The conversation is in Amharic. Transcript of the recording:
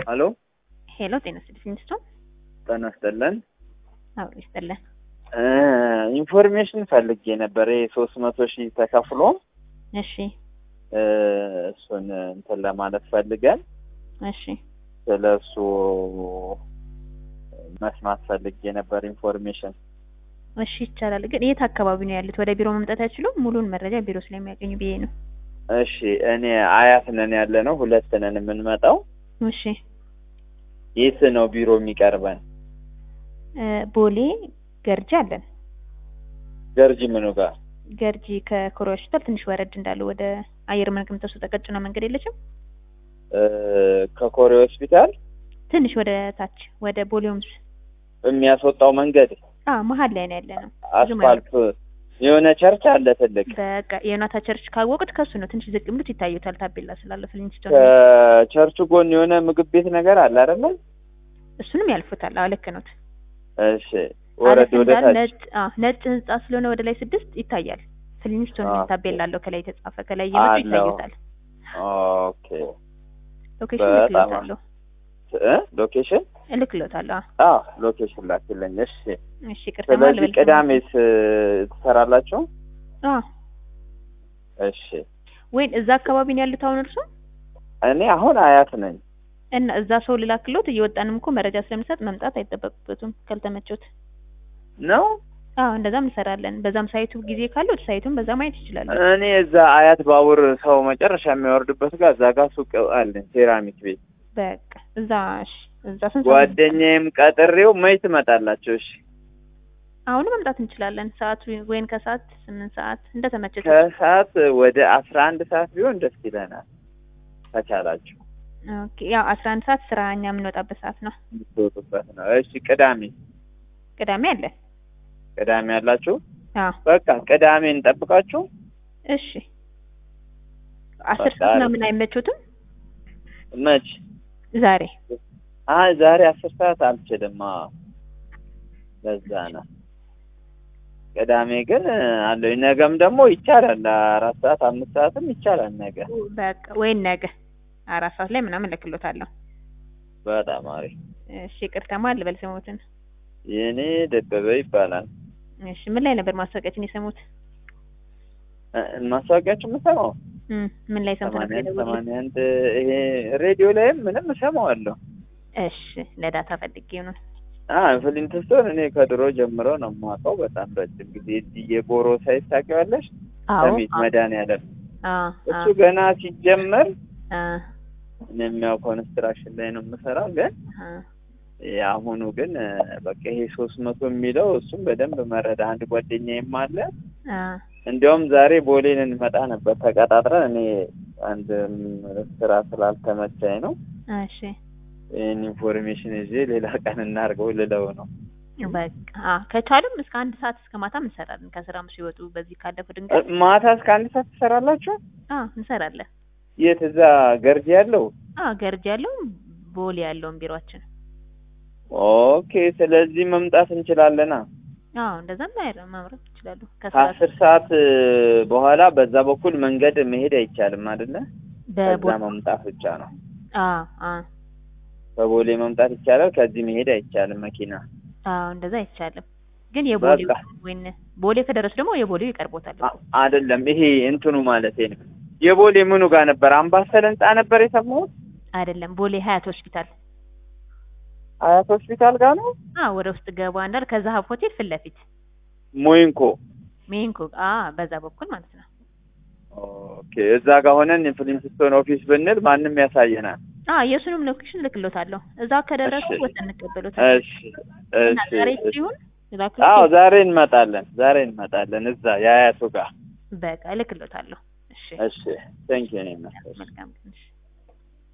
ሄሎ ሄሎ ጤና ይስጥልኝ ስቶ ጤና ይስጥልን። አዎ ይስጥልን። እ ኢንፎርሜሽን ፈልጌ ነበር። ይሄ ሶስት መቶ ሺህ ተከፍሎ እሺ እ እሱን እንትን ለማለት ፈልገን እሺ ስለ እሱ መስማት ፈልጌ ነበር ኢንፎርሜሽን። እሺ ይቻላል። ግን የት አካባቢ ነው ያሉት? ወደ ቢሮ መምጣት አይችሉም? ሙሉን መረጃ ቢሮ ስለሚያገኙ ብዬ ነው። እሺ እኔ አያት ነን ያለ ነው፣ ሁለት ነን የምንመጣው። እሺ የት ነው ቢሮ የሚቀርበን? እ ቦሌ ገርጂ አለን። ገርጂ ምኑ ጋር? ገርጂ ከኮሬ ሆስፒታል ትንሽ ወረድ እንዳለው ወደ አየር መንገድ የምትወስደው ቀጭኗ መንገድ የለችም? እ ከኮሬ ሆስፒታል ትንሽ ወደ ታች ወደ ቦሌ ሆምስ የሚያስወጣው መንገድ አ መሀል ላይ ነው ያለ ነው። አስፋልት የሆነ ቸርች አለ ትልቅ። በቃ የዮናታ ቸርች ካወቁት ከሱ ነው ትንሽ ዝቅ ብሉት ይታዩታል። ታቤላ ስላለ ፍሊንስቶን ከቸርቹ ጎን የሆነ ምግብ ቤት ነገር አለ አይደለ? እሱንም ያልፉታል። አዎ ልክ ነው። እሺ ወረድ አለፍ ወደ እንዳለ ታች ነጭ አ ነጭ ህንጻ ስለሆነ ወደ ላይ ስድስት ይታያል። ፍሊንስቶን አ። ታቤላ አለው ከላይ የተጻፈ ከላይ እየመጡ አለው። ይታዩታል። ኦኬ ሎኬሽን በጣም እልክልዎታለሁ እ ሎኬሽን እልክልዎታለሁ። አዎ ሎኬሽን ላኪልኝ። እሺ እሺ ቅርታ ማለት ስለዚህ ቅዳሜስ እ ትሰራላችሁ? አ እሺ ወይን እዛ አካባቢ ነው ያሉት አሁን እርሱ እኔ አሁን አያት ነኝ። እና እዛ ሰው ልላክሎት እየወጣንም እኮ መረጃ ስለምሰጥ መምጣት አይጠበቅበትም ካልተመቾት። ነው አዎ እንደዛም እንሰራለን። በዛም ሳይቱ ጊዜ ካለው ሳይቱን በዛ ማየት ይችላሉ። እኔ እዛ አያት ባቡር ሰው መጨረሻ የሚያወርድበት ጋር እዛ ጋር ሱቅ አለኝ ሴራሚክ ቤት። በቃ እዛ እሺ እዛ ስንት ሰዓት ነው? ጓደኛዬም ቀጥሬው መች ትመጣላችሁ? እሺ አሁን መምጣት እንችላለን። ሰዓቱ ወይን ከሰዓት ስምንት ሰዓት እንደተመቸት ከሰዓት ወደ አስራ አንድ ሰዓት ቢሆን ደስ ይለናል ከቻላችሁ ኦኬ። ያው አስራ አንድ ሰዓት ስራ እኛ የምንወጣበት ሰዓት ነው። የምትወጡበት ነው። እሺ ቅዳሜ ቅዳሜ አለ። ቅዳሜ ያላችሁ አዎ በቃ ቅዳሜ እንጠብቃችሁ። እሺ። አስር በቃ ሰዓት አሪፍ ምናምን አይመቾትም? መች ዛሬ አይ ዛሬ አስር ሰዓት አልችልም። አዎ ለዛ ነው። ቅዳሜ ግን አለኝ። ነገም ደግሞ ይቻላል። አራት ሰዓት አምስት ሰዓትም ይቻላል ነገ። በቃ ወይን ነገ አራት ሰዓት ላይ ምናምን እልክሎታለሁ። በጣም አሪፍ። እሺ ይቅርታማ ልበል ስሞትን። የኔ ደበበ ይባላል። እሺ ምን ላይ ነበር ማስታወቂያችን የሰሙት? እ ማስታወቂያችሁ የምሰማው እም ምን ላይ ሰምተው ነበር ሰማንያ አንድ የደወሉት? ሰማንያ አንድ ይሄ ሬዲዮ ላይም ምንም እሰማዋለሁ። እሺ ለዳታ ፈልጌው ነው። አ ፍሊንትስቶን እኔ ከድሮ ጀምሮ ነው የማውቀው። በጣም ረጅም ጊዜ እዚህ የጎሮ ሳይት ታውቂዋለሽ? አዎ ሰሚት መድኃኒዓለም አዎ እሱ ገና ሲጀመር አ እኔም ያው ኮንስትራክሽን ላይ ነው የምሰራው። ግን አ የአሁኑ ግን እ፣ በቃ ይሄ ሶስት መቶ የሚለው እሱም በደንብ መረዳ አንድ ጓደኛዬም አለ። አ እንዲያውም ዛሬ ቦሌን እንመጣ ነበር ተቀጣጥረን፣ እኔ አንድ ም፣ ስራ ስላልተመቻኝ ነው እሺ ይህን ኢንፎርሜሽን ይዤ ሌላ ቀን እናድርገው ልለው ነው። በቃ አ ከቻሉም እስከ አንድ ሰዓት እስከ ማታም እንሰራለን። ከስራም ሲወጡ በዚህ ካለፉ እ፣ ድንገት ማታ እስከ አንድ ሰዓት ትሰራላችሁ? አ እንሰራለን። የት? እዛ ገርጂ ያለው? አ ገርጅ ያለው ቦሌ ያለውን ቢሮአችን ኦኬ። ስለዚህ መምጣት እንችላለና አዎ እንደዛም ላይ ማምረት ይችላሉ። ከስራ ከአስር ሰዓት እ፣ በኋላ በዛ በኩል መንገድ መሄድ አይቻልም አይደለ? ከዛ በቦሌ መምጣት ብቻ ነው። አ አ በቦሌ መምጣት ይቻላል። ከዚህ መሄድ አይቻልም መኪና። አዎ እንደዛ አይቻልም። ግን የቦሌው በቃ። ወይን ቦሌ ከደረሱ ደግሞ የቦሌው ይቀርቦታል። አ- አይደለም ይሄ እንትኑ ማለት ነው። የቦሌ ምኑ ጋር ነበር? አምባሰል ህንጻ ነበር የሰማሁት። አይደለም ቦሌ ሀያት ሆስፒታል አያት ሆስፒታል ጋር ነው። አ ወደ ውስጥ ገባ እንዳል ከዛሀብ ሆቴል ፊት ለፊት ሞይንኮ። ሜንኮ አ በዛ በኩል ማለት ነው። ኦኬ። እዛ ጋር ሆነን የፍሊንትስቶን ኦፊስ ብንል ማንም ያሳየናል። አ የእሱንም ሎኬሽን ልክሎታለሁ። እዛ ከደረሱ እሺ። ወሰን እንቀበሎታለን። እሺ እና እሺ። ዛሬ እሺ። ሲሆን አዎ ዛሬ እንመጣለን። ዛሬ እንመጣለን እዛ የአያቱ ጋር። በቃ ልክሎታለሁ። እሺ እሺ ቴንክ ዩ። መልካም ቀን። እሺ